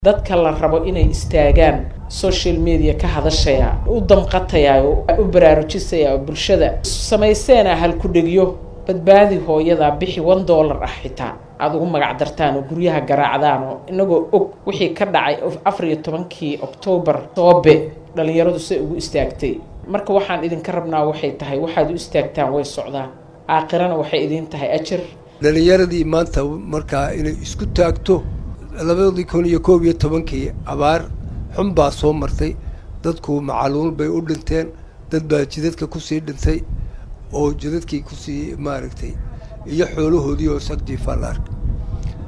dadka la rabo inay istaagaan social media ka hadashaya u damqataya u baraarujisaya bulshada samayseena halku-dhegyo badbaadi hooyada bixi one dollar ah xitaa aada ugu magac dartaan oo guryaha garaacdaan oo inagoo og wixii ka dhacay afar iyo tobankii oktoobar soobe dhalinyaradu say ugu istaagtay marka waxaan idinka rabnaa waxay tahay waxaad u istaagtaan way socdaan aakhirana waxay idiin tahay ajar dhalinyaradii maanta markaa inay isku taagto labadii kun iyo koob iyo tobankii abaar xun baa soo martay dadku macaluul bay u dhinteen dad baa jidadka kusii dhintay oo jidadkii kusii maaragtay iyo xoolahoodii oo sagjiifaa la arkay